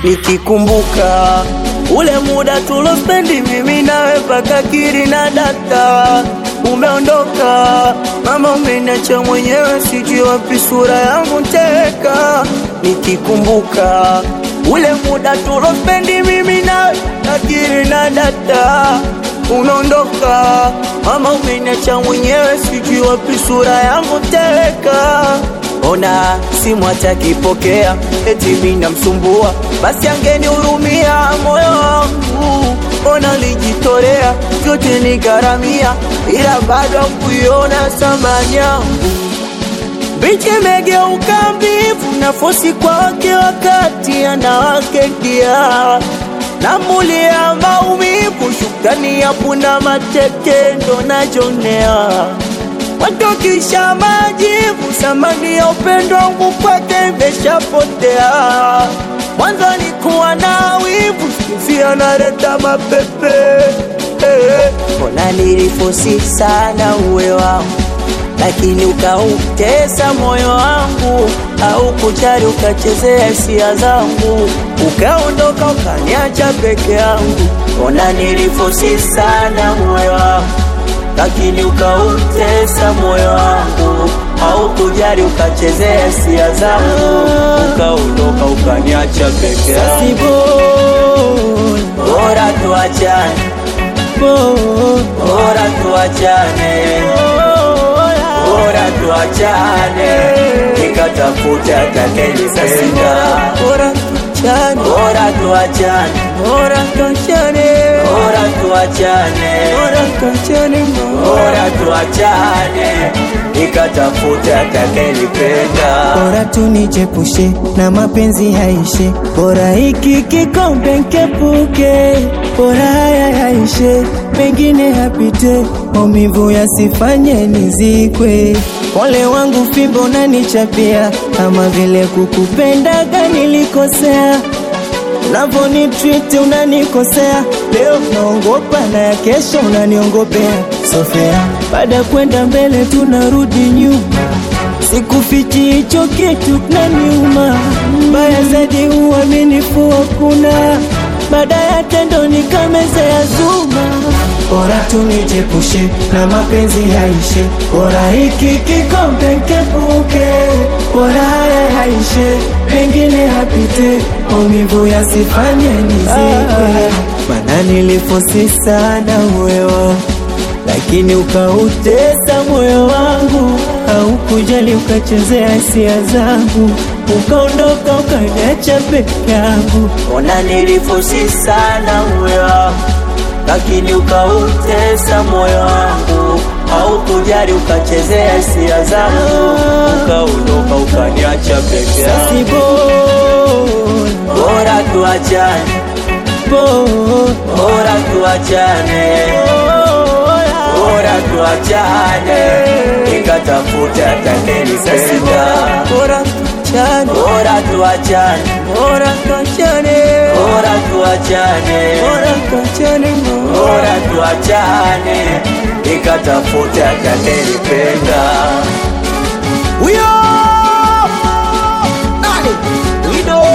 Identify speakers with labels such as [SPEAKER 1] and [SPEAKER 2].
[SPEAKER 1] nikikumbuka ule muda tulospendi mimi nawe paka kiri na data umeondoka mama, umeniacha mwenyewe, sijui wapi sura yangu teka. Nikikumbuka ule muda tulospendi mimi nawe akiri na data umeondoka mama, umeniacha mwenyewe, sijui wapi sura yangu teka. Ona simu hatakipokea, eti mimi namsumbua, basi angenihurumia moyo wangu. Ona lijitolea vyote nigharamia, ila bado kuiona thamani yangu. Bichi imegeuka mbivu na fosi kwa wake, wakati anawake dia namulia maumivu, shukrani ya punda mateke ndo najonea watokisha majivu, samani ya upendo wangu kwake imeshapotea. Mwanzo nikuwa na wivu, sikizi analeta mapepe eh. Mbona nilifosi sana uwe wangu, lakini ukautesa moyo wangu, au kujali ukachezea hisia zangu, ukaondoka ukaniacha peke yangu. Mbona nilifosi sana uwe wangu lakini ukautesa moyo wangu, au kujali ukachezea hisia zangu, ukaondoka ukaniacha peke yangu. Bora tuachane, bora tuachane, bora tuachane, nikatafuta atakayenipenda. Bora tuachane, bora tuachane, bora tuachane, bora tuachane, bora tuachane, bora tuachane, nikatafuta atakayenipenda.
[SPEAKER 2] Bora tunichepushe na mapenzi yaishe, bora hiki kikombe nkepuke, bora haya yaishe, mengine yapite, maumivu yasifanye nizikwe. Pole wangu fimbo nanichapia, kama vile kukupendaga nilikosea Unavyonitreat unanikosea, leo naongopa na ya kesho unaniongopea. Sofea, baada ya kwenda mbele tunarudi nyuma, sikufichi hicho kitu kinaniuma. Mbaya zaidi uaminifu hakuna, baada ya tendo nikamezea zuma. Bora tunijepushe na mapenzi yaishe, bora hiki kikombe nkepuke, bora haya yaishe, mengine yapite, maumivu yasifanye nizikwe. Mana nilifosi sana uwewa, lakini ukautesa moyo wangu, au kujali ukachezea hisia zangu, ukaondoka ukaniacha peke yangu.
[SPEAKER 1] Ona nilifosi sana uwe wangu, lakini ukautesa moyo wangu, au kujali ukachezea hisia zangu, ukaondoka ukaniacha peke yangu.
[SPEAKER 2] Si bora,
[SPEAKER 1] Bora tuachane,
[SPEAKER 2] bora,
[SPEAKER 1] bora tuachane, bora tuachane, nikatafuta atakayenipenda. Bora tuachane, bora tuachane, bora tuachane, bora tuachane, bora tuachane, bora tuachane, nikatafuta atakayenipenda. Huyo nani? Wido